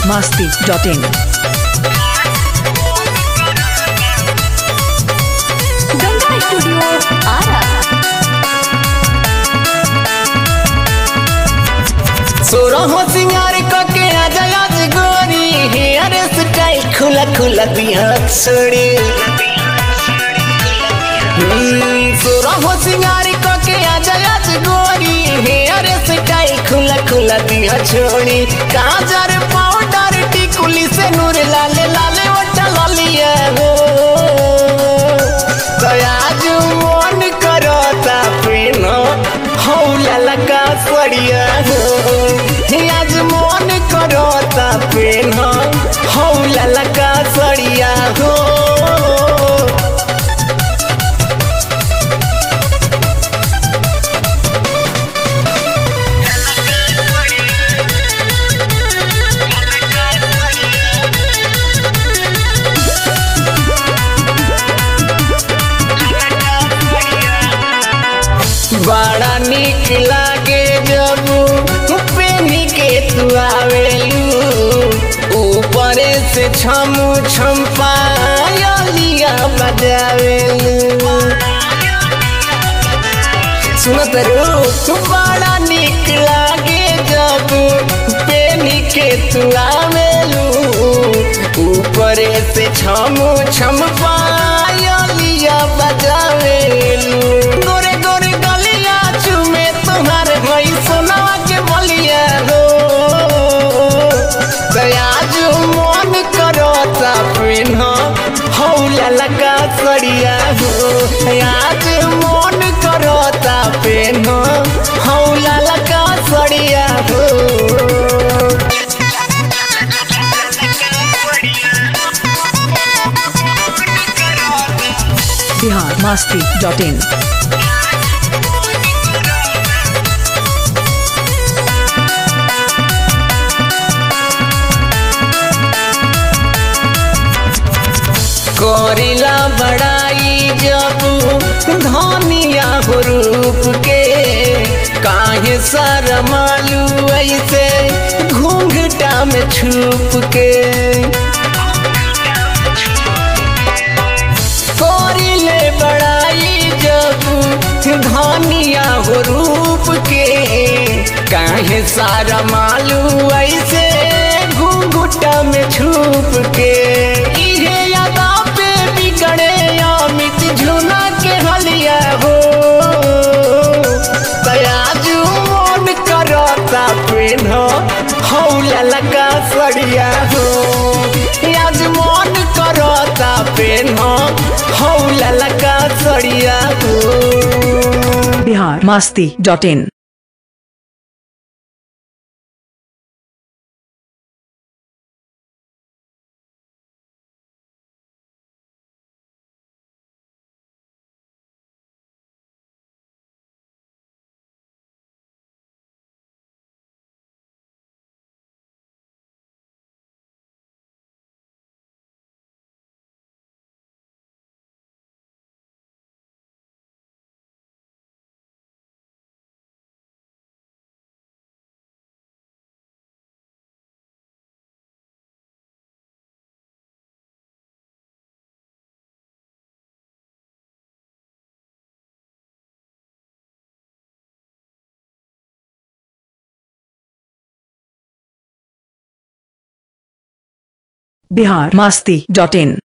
masti.in. Ganga studio Ara सोरहो सिंगार कके आजा आज गोरी हेयर स्टाइल खुला खुला दिया छोड़ी सोरहो सिंगार कके आजा आज गोरी हेयर स्टाइल खुला खुला दिया छोड़ी काजर पाउडर टिकुली से नूर लाले लाले ओटा लालिया हो आज मन करता प्रेम हौला लगा सड़िया हो आज मन करता प्रेम हौला लगा सड़िया हो बड़ा निक लागे जब पेनी के तू आवेलू ऊपर से छम छम पायलिया बजावेलू सुनत रो बड़ा निक लागे जब पेनी के तू आवेलू ऊपर से छम छम पायलिया बजावेलू गोरे गोरे गलिया चुमे तुम्हार भई सोनावा के बलिया हो आज मन करता पिन्ह हौला लगा सड़िया हो आज मन करता पिन्ह हौला लगा सड़िया हो Bihar masti.in. करिला बड़ाई जब धनिया हो रूप के काहे शरमालू ऐसे घूंघटा में छुप के करिले बड़ाई जब धनिया हो रूप के काहे सारा मालू ऐसे घूंघटा में छुप के इहे यादा पे बिगड़े अमित झुना के हलिया हो तयाजू मन करता पेन हौला लगा सड़िया हो आज मन करता पेन हौला लगा सड़िया हो Bihar masti.in. Bihar masti.in.